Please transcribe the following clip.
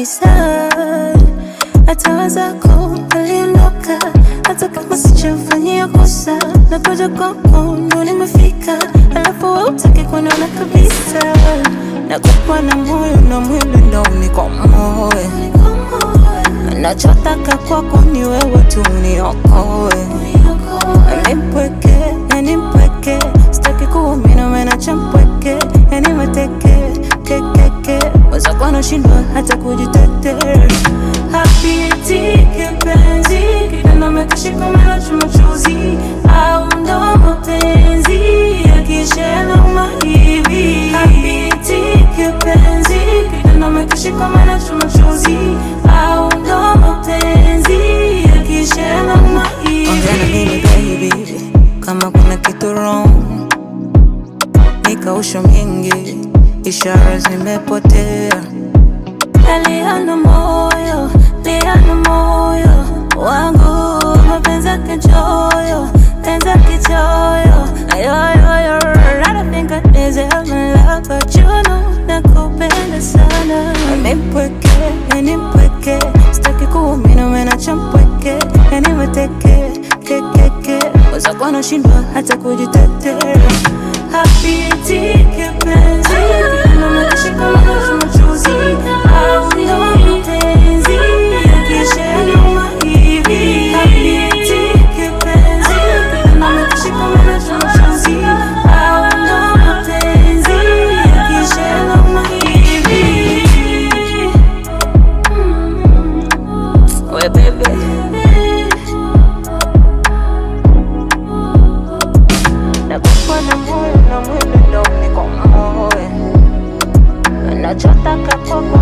kabisa. Hata wazako waliondoka, hata kama sijafanyia kosa, nakuja kwako ndo nimefika, alafu wewe hutaki kuniona kabisa. Nakupa na moyo na mwili ndo nikomoe, nachotaka kwako ni wewe tu niokoe, nipweke yani mpweke, sitaki kuumina menacha mpweke, yani mateke kekeke, wenzako wanashindwa hata kujitetea. Hapitiki penzi kitendo umekishika mara machozi au ndo mapenzi yakishaelewa hivi. Hapitiki penzi kitendo umekishika mara machozi au ndo mapenzi yakishaelewa hivi. Ongea na mimi baby, kama kuna kitu wrong nikausho mingi, ishara zimepotea. Aliana moyo, liana moyo wangu, mapenzi kichoyo, penzi kichoyo. Ayoyoyo, I don't think I deserve my love, but you know nakupenda sana. Nipweke, yani mpweke, sitaki kuumina umenacha mpweke, yani mateke kekeke, wenzako wanashindwa hata kujitetea. Hapitiki penzi, kitendo umekishika mara machozi au ndo mapenzi yakishaelewa hivi. Hapitiki penzi, kitendo umekishika mara machozi au ndo mapenzi yakishaelewa hivi. We baby Nakupa na moyo na mwili ndo nikomoe, nachotaka kwako